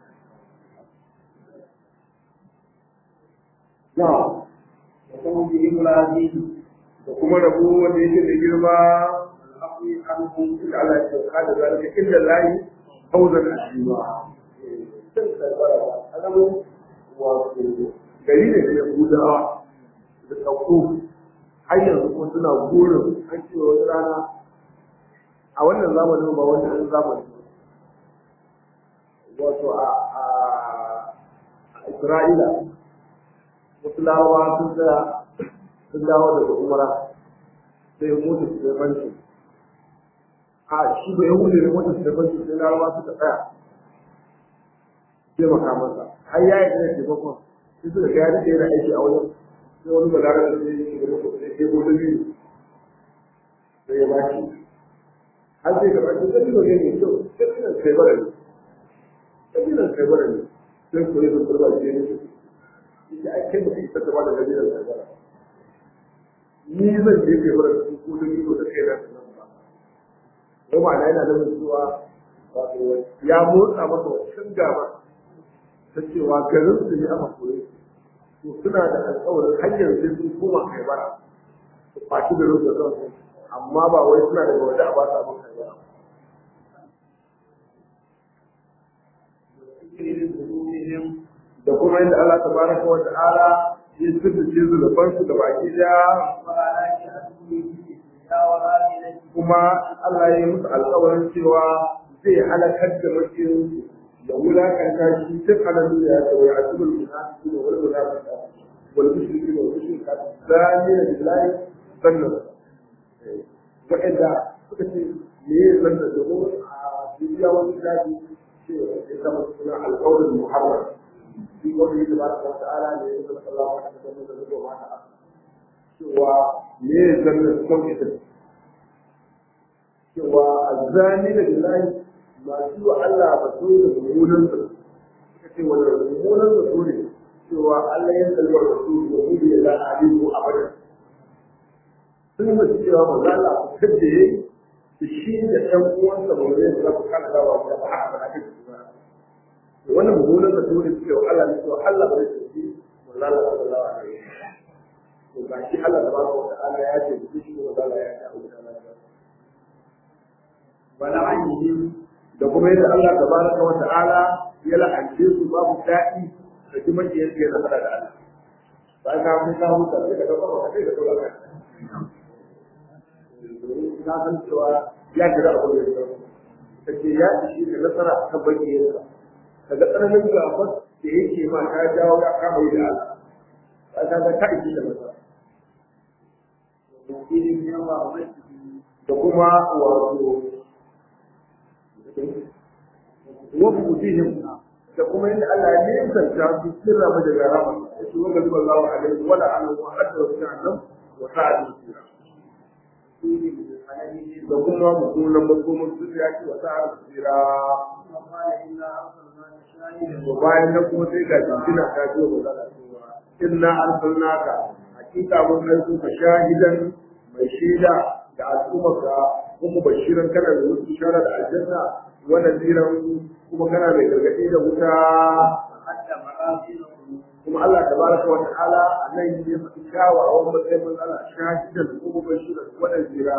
na وقوم بهم العزيز da kuma rabu wanda yake da girma العفو عنهم da Allah ya sauka da zalika illa lahi hauzan ashima sun karbara alamun wato gari ne da yahudawa da tsakko har yanzu kuma suna burin an ce wata rana a wannan zamanin ba wannan zamanin wato a Isra'ila wasu larabawa sun tsaya sun dawo daga umara sai mutu su da banki a shi da yahudu ne mutu su da banki sai larabawa suka tsaya sai makamansa har ya yi da taimakon sai suka ga yadda yana aiki a wajen sai wani balarar da sai yi da sai ke gudu biyu sai ya bashi har sai gaba shi sai ne ne kyau sai ne kai bara ne sai ne kai bara ne sai ko yin turba ce ne shi ai kai mutum ta gaba da gajiran kai bara ni zan je kai bara su ko da biyu da kai da nan ba ko ma na yana da cewa wato ya motsa masa wancan gaba ta cewa garin su ne aka koyi to suna da alƙawarin hanyar sai sun koma kai bara su fashi da rufe kansu amma ba wai suna daga waje a ba su abin kai bara ذنوبهم da kuma yadda Allah tabaraka wa ta'ala ya sirrice zunuban su da baki daya وعلى شأنه في الدنيا والآخرة kuma Allah ya yi musu alƙawarin cewa zai halakar da mutum da wulakanta shi duk a nan duniya da wai asibul munafiqi da wal munafiqa wal mushriki wal mushrika zalina billahi sannan wa'anda suka ce me ya zanna da mu a duniya wani zafi ce ya zama suna alƙawarin muharram shi wanda ya ba ta ta'ala ne ya zama Allah wa ta zama da zuwa mata cewa me ya zanna son ita cewa azzani da billahi masu wa Allah ba so da mummunan su suka ce wani mummunan su so ne cewa Allah ya kalli wa rasul da mu ya la alimu abadan sun yi masu cewa ba za a fitar da yayi da shi da ɗan uwansa ba zai za ku kana dawa da ba haka ba ake ba da wannan mummunan su so ne cewa Allah ne cewa Allah ba zai tafi wallahi sallallahu alaihi wasallam to ga shi Allah tabaraka wa ta'ala ya ce shi ne wanda ya ta aure ولعنهم da kuma yadda Allah tabaraka wa ta'ala ya la'ance su babu daɗi da kuma ke yake da da Allah ba ka mun ka huta sai ka dauka ka sai ka dauka ka ka san cewa ya kira abu da ya kace ya shi da nasara ta bayyana daga tsananin gafar da yake ma ka jawo ya kama yi da Allah ba ka ga ka ishi da nasara وفيهم يوم رحمته da kuma wato wasu fihim da kuma yadda Allah ya nisanta su sirra mu daga rama ya ce wanda zuwa Allah alaihi wala an wa hadda wa jahannam wa sa'ad sira فيهم بالحلال da kuma mutunan makomar su ya ce wa sa'ad sira وقال إنا أرسلناك شاهدا to bayan nan kuma sai ga jinjina ta ce wa Allah cewa inna arsalnaka hakika mun aiko ka shahidan mai shaida da al'ummarka kuma bashiran kana da wasu bishara da aljanna wa nadiran kuma kana mai gargaɗi da wuta حتى مآذنهم kuma Allah tabaraka wa ta'ala a nan ya faɗi kyawawan matsayin man Allah shahidan kuma bashiran wa nadira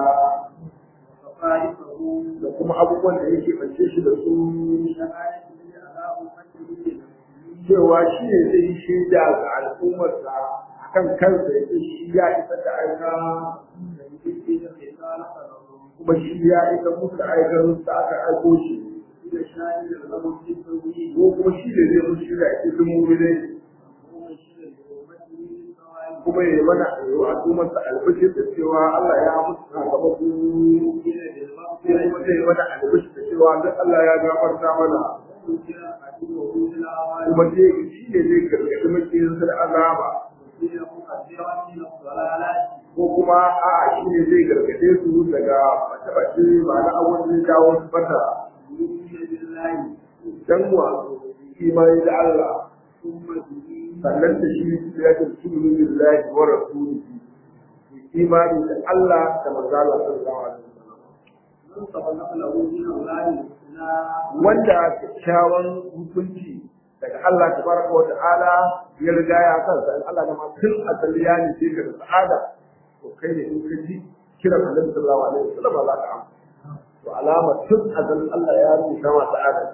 وصفائفه da kuma abubuwan da yake bace shi da su شهادته على أمته لنفسه cewa shi ne zai yi shaida ga al'ummarsa akan kansa ya ce shi ya isa da aika لنفسه خصال قدره kuma shi ya isa musu da aikar da aka aiko shi إلى شاهد له في التوحيد ko kuma shi ne zai musu shi da ake sun mumine ومبشر بأمته بالثواب kuma ya yi mana wa al'ummarsa albishir da cewa Allah ya musu sakamako إلى ko kuma zai yi mana albishir da cewa duk Allah ya gafarta mana بالمغفرة عدوه بالأعمال kuma zai shi ne zai gargaɗi makiyinsa da azaba وإلى مقدرة من الضلالات ko kuma a'a shi ne zai gargaɗe su daga bace-bace ba na abun da ya jawo su bata يؤمن بالله dan wa imani da Allah ثم به sannan da shi ya ce sunu billahi wa rasulihi imani da Allah da manzo Allah sallallahu alaihi wasallam من سبق له من الله الحسنى wanda kyakkyawan hukunci daga Allah tabaraka wa ta'ala ya riga ya kansa in Allah da ma tun asali ya ne sai ka da sa'ada to kai ne in ka ji kiran Annabi sallallahu alaihi wasallam za ka amsa to alama tun azalin Allah ya rubuta ma sa'ada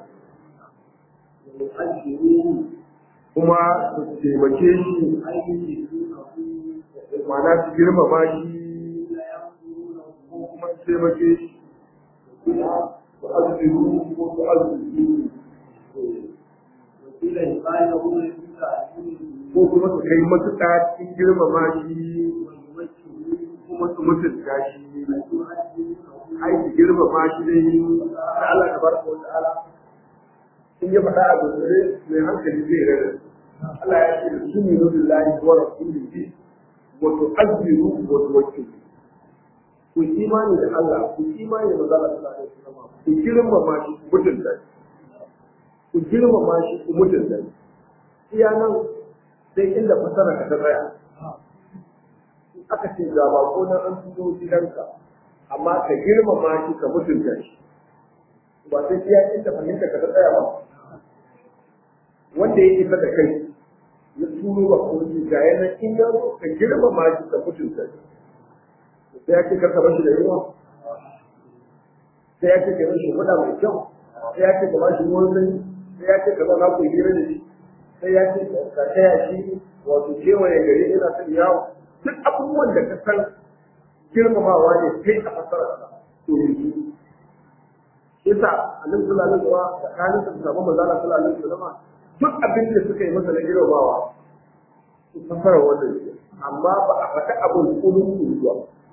ويؤجروه kuma su taimake shi أي يجدونه ma'ana su girmama shi لا ينظرونه ko kuma su taimake shi kuma su aziru ko su aziru وقيل يقال له في تعليمه ko kuma su kai matuƙa cikin girmama shi ويوجهه kuma su mutunta shi ويؤجرونه ai su girmama shi dai da Allah tabaraka wa ta'ala in ya faɗa abu da mai hankali zai rada Allah ya ce da su minu billahi wa rasulihi wa tu'azziru wa tuwakkilu ku imani da Allah ku imani da manzo Allah sallallahu alaihi wasallam ku girmama shi ku mutunta shi ku girmama shi ku mutunta shi iya nan sai inda fasara ka ta tsaya in aka ce ga ba ko nan an fito gidanka amma ka girmama shi ka mutunta shi ba sai iya inda fahimta ka ta tsaya ba wanda ya isa da kai ya turo ba ko shi ga yana in ya zo ka girmama shi ka mutunta shi sai ya ce ka kaba shi da yawa sai ya ce ka yi shi kuɗa mai kyau sai ya ce ka ba shi ruwan sanyi sai ya ce ka zauna ku hira da shi sai ya ce ka taya shi wato kewaye gari ina son yawo duk abubuwan da ka san girmamawa ne kai a fasararsa to yanzu yasa annabi sallallahu alaihi wasallam tsakanin da sabon manzo Allah sallallahu alaihi wasallam duk abin da suka yi masa na girmamawa su fasara wannan amma ba a faɗi abin kulun zuwa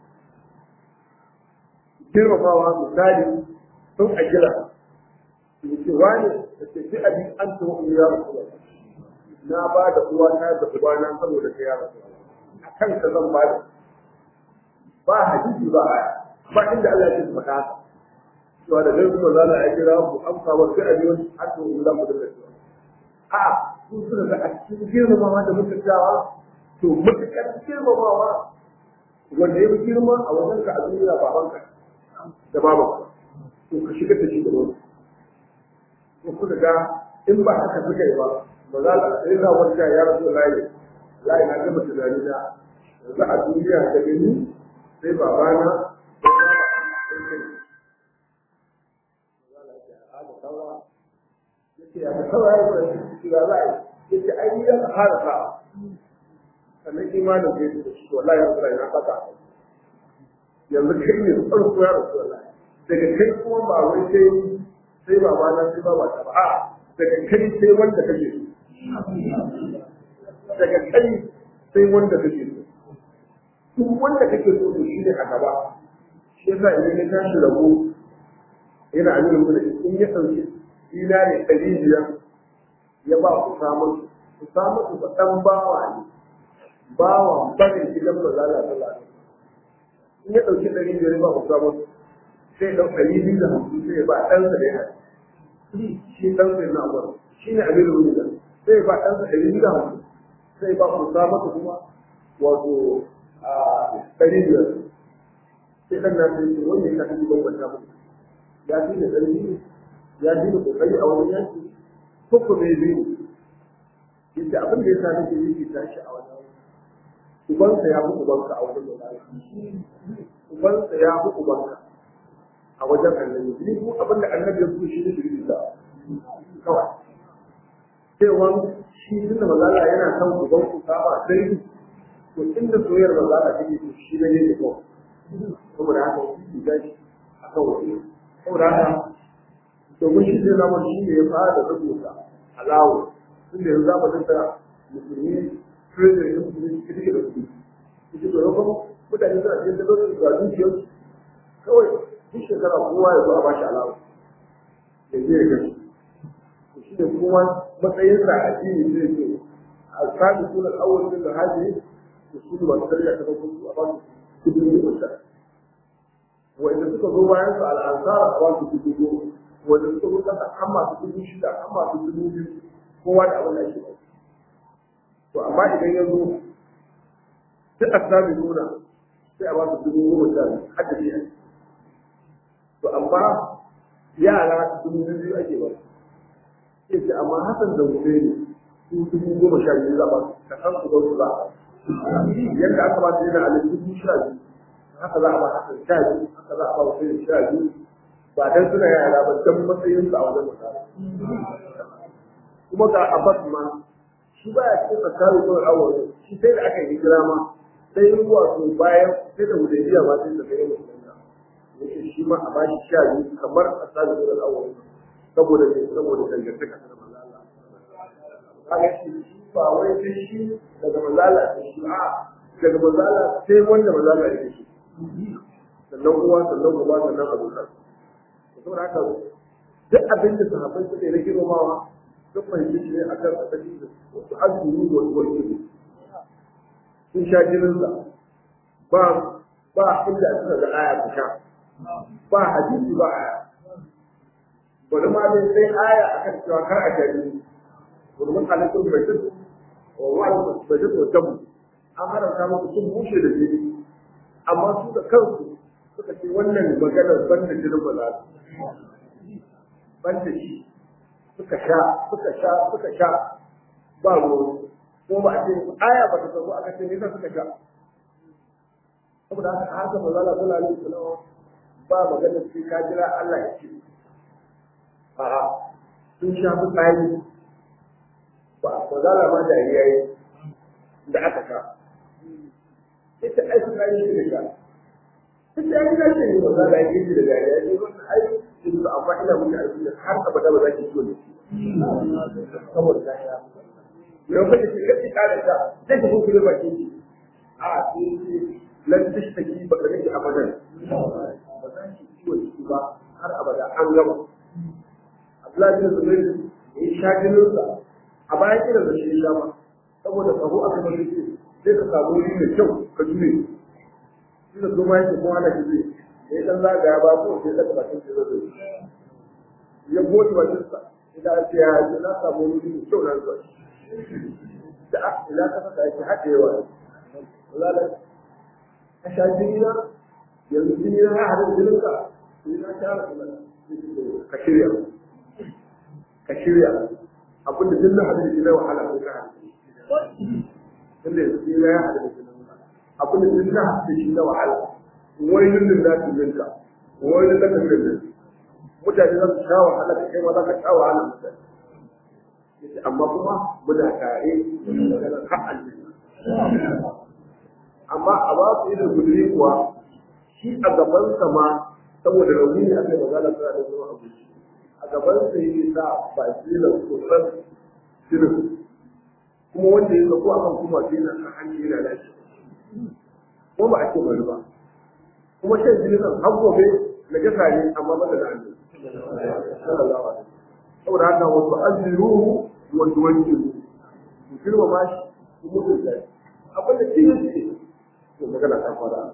girmamawa misali sun a gila su ce wani da ke fi abin an tuwa ya rasu na ba da uwa ta da uba na saboda ta ya rasu a kan ka zan ba da ba hadisi ba aya ba inda Allah ya faɗa haka cewa da zai kuma zana a kira ku amsa wa sai a biyo har to Allah ku da cewa a su suka ga a cikin girmamawa da mutuntawa to mutukar girmamawa wanda ya fi girma a wajen ka a duniya babanka da babanka to ka shiga da shi da wani ko kuka ga in ba haka suka yi ba ba za ka sai za wanda ya rasu layi layi na gama tunani na yanzu a duniya da gani sai babana sai baba sai kai yace ya kawai ya fara shi ga za a yi yace ai ni ya fara sa sannan imanin da yake da shi wallahi ya fara na fata yanzu kai ne farko ya rasu wallahi daga kai kuma ba wai sai sai baba na sai baba ta ba a daga kai sai wanda kake so daga kai sai wanda kake so duk wanda kake so to shi ne a gaba shi yasa idan ya tashi rabo yana amina mu da in ya ɗauki dinari ɗari biyar ya ba ku samun ku samu ku ba ɗan bawa ne bawa barin gidan ba lalata in ya ɗauki ɗari biyar ya ba ku samun sai ɗau ɗari biyu da hamsin sai ya ba ɗansa da ya shi ɗansa yana abuwa shi ne amina mu da sai ya ba ɗansa ɗari biyu da hamsin sai ba ku samu kuma wato ɗari biyar sai ɗan na sai wanda ya kaɗi bambanta muku ya fi da ƙarfi ya fi da ƙoƙari a wani yanki ko ko bai biyu yadda abin da ya sa nake yi ta shi a wajen ubansa ya fi ubanka a wajen da ubansa ya fi ubanka a wajen annabi ni ko abin da annabi ya fi shi ne shi da kawai cewa shi tun da mazala yana son uban ku saba sai to inda soyayyar mazala take to shi ne ne ko saboda haka shi ga shi akan wani saboda haka domin shi zai zama shi ne ya fara da rubuta alawo tun da yanzu zama tattara musulmi president ya musulmi shi take da su shi to yau mutane suna cikin tabbatar da dukiyar kawai duk shekara kowa ya zo a bashi alawo ya je ya gashi shi ne kuma matsayinsa a addini zai ce a sami sunan awon da hajji da su ne masu karya ta farko a ba su kudin da wanda suka zo bayan su al'ansar a ba su dubu goma wanda suka zo kasa an masu dubu shida an masu dubu biyu kowa da abin da ake ba to amma idan ya zo duk a sami nuna sai a ba su dubu goma sha biyu har da biya to amma yara dubu biyu ake ba sai ce amma hasan da Hussein su dubu goma sha biyu za ba ka san su su za yadda aka ba su yana a dubu sha biyu haka za a ba hasan sha biyu haka za a ba Hussein sha biyu ba dan suna yara ba dan matsayin su a wajen mutane kuma ga Abbas ma shi ba ya cikin tsakanin kawai awon shi sai da aka yi hijira ma sai yi wato bayan sai da hudaybiya ma sai da kai musulunta yake shi ma a bashi sha biyu kamar a tsakanin kawai awon saboda ne saboda dangantaka da manzo Allah kaga shi ba wai sai shi daga manzo Allah sai shi a daga manzo Allah sai wanda manzo Allah yake shi sannan uwa sannan uba sannan abokan saboda haka duk abin da sahabbai suke na girmamawa duk fahimci shi ne a kan asali da wasu azumi da wasu wani ne sun sha jininsa ba ba inda suka ga aya ta sha ba hadisi ba aya bari ma dai sai aya akan cewa kar a jari domin halittun bai tudu wa wa'ala bai tudu wa tabu an haramta muku sun bushe da jini amma su da kansu suka ce wannan maganar banda jinin ba za banda shi suka sha suka sha suka sha ba ruwa ko ba a ce aya ba ta zo aka ce me yasa suka sha saboda haka haka manzo Allah sallallahu alaihi wasallam ba magana sai ka jira Allah ya ce a'a sun sha fitsari ba ba za ma da yayi da aka ka ita ai sun yi da ka ita ai da shi ba za da yi da dariya ne wannan ai in ba amma ina muku aiki da har abada ba za ki so da shi saboda ta sha yau ka ce kace kare ta zai ta kuma ba ki a sai lan tashtaki ba ka nake abadan ba za ki ciwo ciki ba har abada an gama Abdullahi bin Zubair ya sha jininsa a bayan kiran da shi ya ma saboda tsaro aka bar shi sai ka samu wuri mai kyau ka jure shi da kuma yake kuma ana jure sai dan zagaya ba ko sai daga bakin shi zai ya gode bakin sa idan ce ya ce na samu wuri mai kyau na zuwa da a ila ka saka yake hada yawa wala ka sha jini na yanzu jini na ya hada jinin ka sai na sha ka shirya ka shirya abin da dinna hadin shi na wahala ko ka hadin tunda yanzu shi ya hada da jinin abin da dinna hadin shi na wahala wani dindin da su minka wani da ka dindin mutane za su sha wahala ka kai ma za ka sha wahala mutane yace amma kuma muna tare daga har aljanna amma a ba su irin guduri kuwa shi a gaban sa ma saboda rauni ne akai magana tana da zuwa abu a gaban sa yake sa ba shi da kusan shirin kuma wanda ya zako akan kuma sai na kan hanci yana lashi ko ba a ce bari ba kuma shan jini nan har gobe na gasa ne amma ba da hannu sallallahu alaihi saboda haka wasu aziruhu wasu wanjiru ku girma ma shi ku mutu da shi abin da shi yake to magana ta fara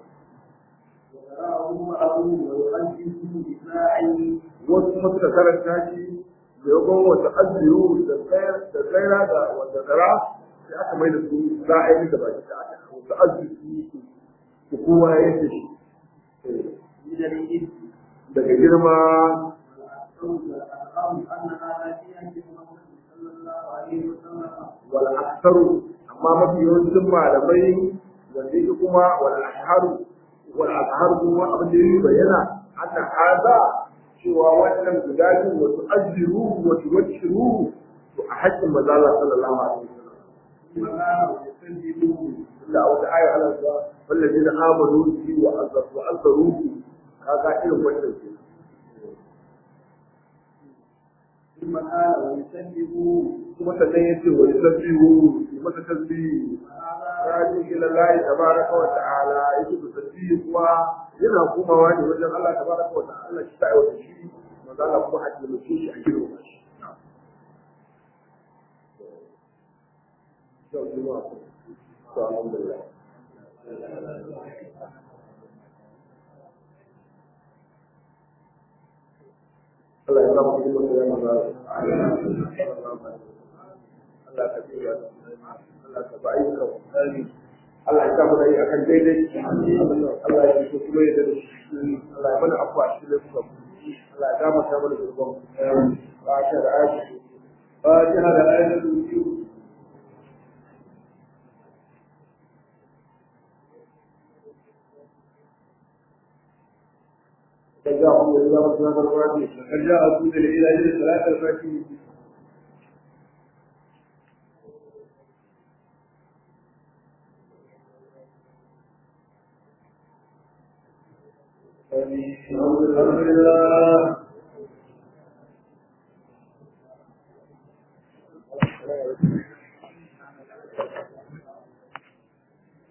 wasu kuma suka karanta shi da yawan wata aziru da tsaira da wata tsara sai aka mai da su za a yi da baki da aka wasu aziru ku kowa ya yi shi daga girma wal aksaru amma mafi yawancin malamai wanda yake kuma wal ashharu wal azharu kuma abin da yake bayyana anna hada cewa wannan guda biyu wasu ajiru wasu wacciru to a haƙƙin mazala sallallahu alaihi wasallam da a wata aya ana cewa wallazina amanu bi wa azzaru wa azzaruhu kaga irin wannan ke ثم قال ويسبحوا kuma sannan yace wa yusabbihu yi masa tasbihi raji ila Allah tabaraka wa ta'ala yake da tasbihi kuwa yana komawa ne wajen Allah tabaraka wa ta'ala shi ta aiwata shi manzo Allah kuma a taimake shi a girma shi Yau juma'a ko to alhamdulillah Allah ya samu cikin mutum ya maza Allah ka biya Allah ka ba ayyuka Allah ya samu dai akan daidai Allah ya so kuma ya da shi Allah ya mana afuwa shi da kuma Allah ya dama ta mana zurban ba ta da ayyuka ba ta da ayyuka جاءهم الله سبحانه وتعالى قد جاءكم من الى ثلاثه الفاتحين الحمد لله